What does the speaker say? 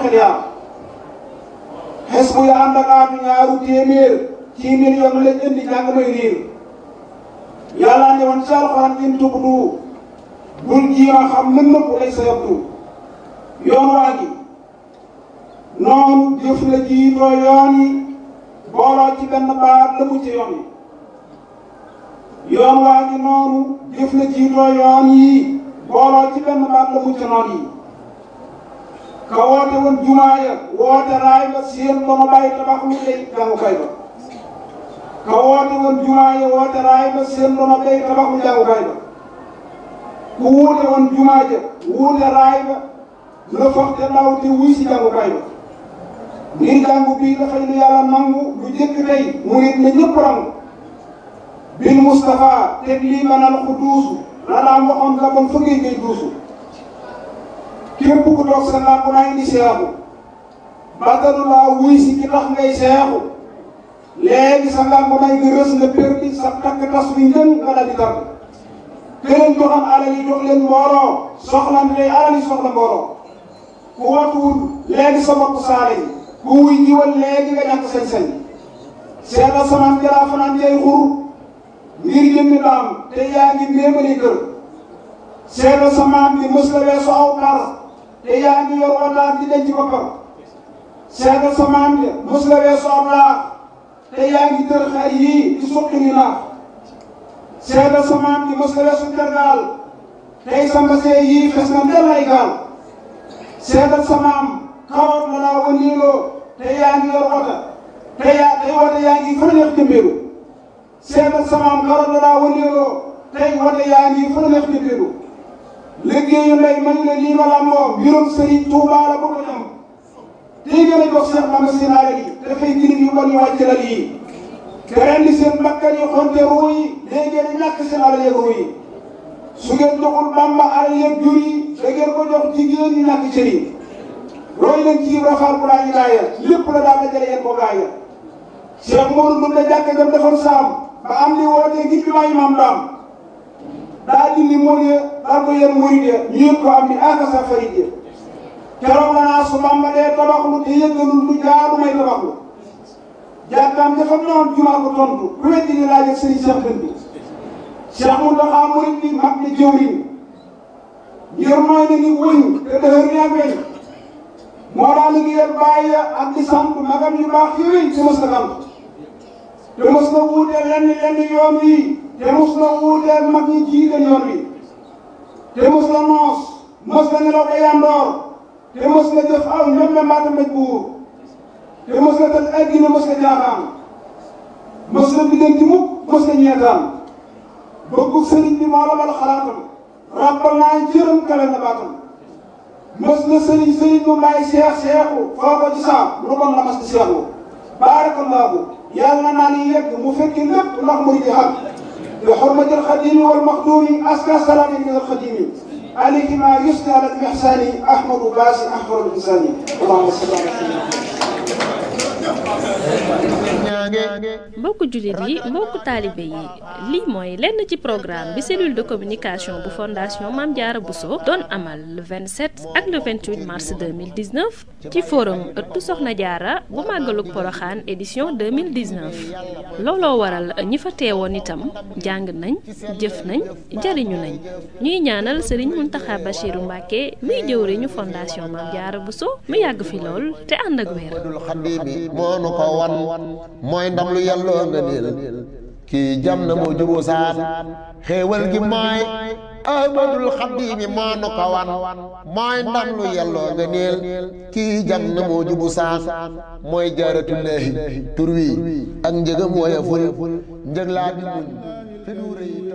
xel yaa xes bu ya ànd ak aatu ñaaru téeméer ci million lañ indi jàng may riir yàlla ne woon ci alxuraan in tubdu bul jiima xam lën nëpp lay sa yabdu yoon waa gi noonu jëf la jiitoo yoon yi booloo ci benn baat la mu ci yoon yi yoon waa gi noonu jëf la jiitoo yoon yi booloo ci benn baat la mu ci noon yi ka woote woon jumaa ya woote raay ba seen ba ma bàyyi tabax lu lay jàngukaay ba ka woote woon jumaa ya woote raay ba seen ba ma bàyyi tabax lu jàngukaay ba ku wuute woon jumaa ja wuute raay ba la foog te ndaw te wuy si jàngukaay ba ngir jàngu bii dafay lu yàlla nangu lu jëkk tey mu nit na ñëpp rangu bil Moustapha teg lii banal ku duusu la daan waxoon la bon fëggee ngay duusu képp ku toog sa làmp naa indi seexu bàttalu laa wuy si ki tax ngay seexu léegi sa làmp naa nga rës nga perdi sa takk tas wi njën nga daal di tàgg këleen joxam alal yi jox leen mbooloo soxla ndey alal yi soxla mbooloo ku watuwul léegi sa bopp saale yi ku wuy jiwal léegi nga ñàkk sañ-sañ seetal samaan jalaa fanaan jay xur ngir jëmmi daam te yaa ngi méemali kër seetal samaan bi mës la weesu aw par te yaa ngi yor wataat di denc boppam seetal samaan bi mës la weesu aw laax te yaa ngi tër xar yii di suqi ni naax seetal samaan bi mës la weesu tergaal tey sa mbasee yii fes na ndel ay gaal seetal samaam karoot la laa wëndeeloo te yaa ngi yor wota te yaa tey wota yaa ngi fa neex jëmbeelu seetal samaam karoot la laa wëndeeloo tey wota yaa ngi fa neex jëmbeelu liggéeyu ndey mañu ne lii ma làmboo mbirum sëriñ Tuubaa la bu ko ñam tey gën a jox Seex Bamba seen alal yi dafay girim yu bon yu wàcc lal yi te rendi seen bakkan yi xonte ruu yi léegi ngeen ñàkk seen alal yeeg ruu yi su ngeen joxul Bamba alal yeeg jur yi da ngeen ko jox jigéen ñi ñàkk cër yi roy leen ci rafaal bu laa ñu laaya lépp la daan dajale yéen boobu laaya Cheikh Modou Ndour la jàkka jam defoon saam ba am li wootee ngir bi maa imaam daam daa dindi mool ya daal ko yéen murid ya ñu yëg ko am ni akasa farid ya keroog la naa su Bamba dee tabaxlu te yëgalul lu jaadu may tabaxlu jàkkaam dafa noon jumaa ko tontu ku weddi ni laaj ak sëriñ Cheikh Dënd bi Cheikh Mountakha murid bi mag ni jëwriñ ngir mooy na ni wëñ te dëhër ni ak weñ moo daan liggéeyal bàyyi ak di sant magam yu baax yooyu te mos na xam te mos na wuuteel lenn lenn yoon wi te mos na wuuteel mag ñi jiite yoon wi te mos na noos mos na nelaw ba yandoor te mos na jëf aw ñoom mbaata mbéj buur te mos na tëj addina mos na jaaxaan mos na diggante mukk mos na ñeetaan bëggu sëriñ bi moo la bal xalaatam ràbbal naa jërëm kawe na baatam mës na sëriñ sëriñ bu may seex seexu foo ko ci saa lu bon la mas di seexu baarakallaahu yàlla naa ni yegg mu fekki lépp ndax muy di xam bi xurmatil xadimi wal maxduumi aska salaami min alxadimi alayhi ma yusni ala mihsani ahmadu baasi ahmadu insani allahumma salli ala mbokku jullit yi mbokku taalibe yi lii mooy lenn ci programme bi cellule de communication bu fondation Mame Diarra Bousso doon amal le 27 ak le 28 mars 2019 ci forum ëttu Soxna Diarra bu màggalug Poroxaan édition 2019 looloo waral ñi fa teewoon itam jàng nañ jëf nañ jariñu nañ ñuy ñaanal Serigne Mountakha Bachirou Mbacké muy jëwriñu fondation Mame Diarra Bousso mu yàgg fi lool te ànd ak wér mooy ndam lu yàlloo nga niil kii jam na moo juboo saan xéewal gi mooy ahmadul xaddiimi moo nu ko wan mooy ndam lu yàlloo nga niil kii jam na moo jubu saan mooy jaaratullaahi tur wi ak njëgam woya ful njëg laa bi muñ fi du rëy